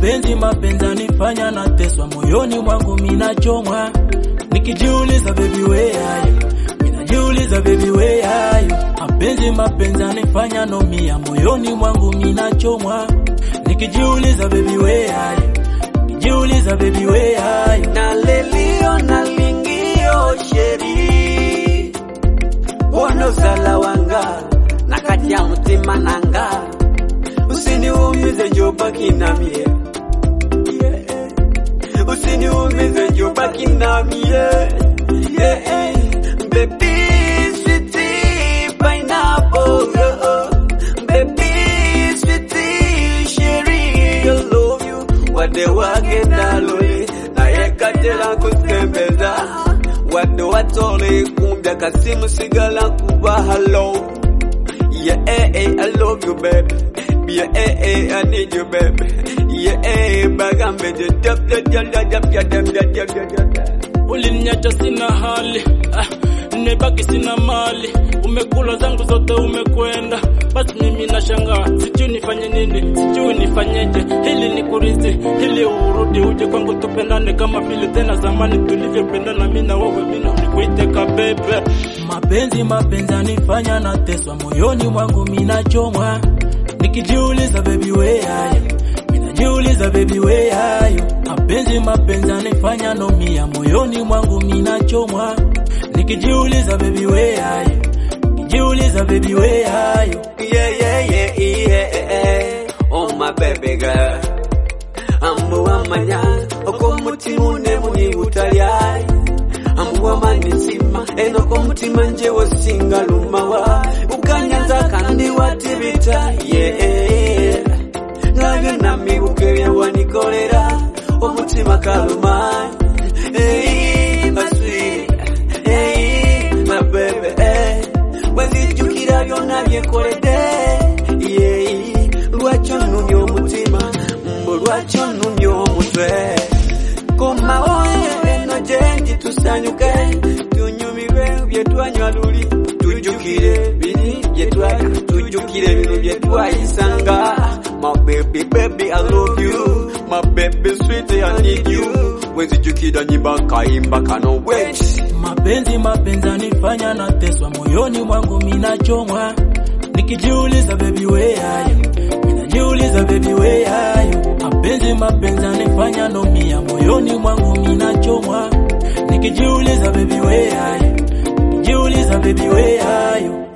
Mapenzi mapenzi anifanya nateswa moyoni mwangu minachomwa, nikijiuliza baby where are you? Minajiuliza baby where are you? Mapenzi mapenzi anifanya nomia moyoni mwangu minachomwa, nikijiuliza baby where are you? Nikijiuliza baby where are you? na lelio na lingio sheri wono sala wanga na kati ya mutima nanga usiniumize njobaki namie usiniumize njobaki namie Baby, sweetie, pineapple, oh. Baby, sweetie, cherry, I love you. Wade wagenda lole, naye katera kutembeza. Wade watole kumbya kasimu sigala kuba hello. Yeah, eh, eh, I love you, baby. Yeah, eh, eh, I need you, baby. Yeah, eh, bagambe, dap, dap, dap, dap, dap, dap, dap, dap, dap, dap, dap. Uliniacha sina hali ah, nimebaki sina mali, umekula zangu zote umekwenda, basi mimi nashangaa, sijui nifanye nini, sijui nifanyeje, hili ni kurithi, hili urudi uje kwangu tupendane kama vile tena zamani tulivyopendana, mimi na wewe, mimi nikuite kabebe. Mapenzi mapenzi anifanya nateswa moyoni mwangu, minachomwa nikijiuliza baby where are you? Minajiuliza baby where are you? Mapenzi mapenzi anifanya nomia moyoni mwangu minachomwa, nikijiuliza baby where are you? Nikijiuliza baby where are you? Yeah, yeah, yeah, yeah, yeah. Oh my baby girl. Amuwamanya okw'omutima unemuni butalya amuwamanisima eno k'omutima nje wosinga lumawa ukanyaza kandi watibita yeah. nga byonna mibuka ebyawanikolera omutima kaluma Hey, my sweet. Hey, my baby. Hey. bwenzijjukira byonna byekoledde Yeah. lwaki onnumya omutima mbu lwaki onnumya omutwe komawo eno gyendi tusanyuke tunyumirwe byetwanywa luli tujjukire biri byetwali tujjukire bino byetwayisanga my baby baby i love you my baby sweet i need you bwenzijjukira nyimba nkayimba kano wait Mapenzi mapenzi anifanya nateswa moyoni mwangu minachomwa, nikijiuliza baby where are you? Minajiuliza baby where are you? Mapenzi mapenzi anifanya nomia moyoni mwangu minachomwa, nikijiuliza baby where are you? Nikijiuliza baby where are you?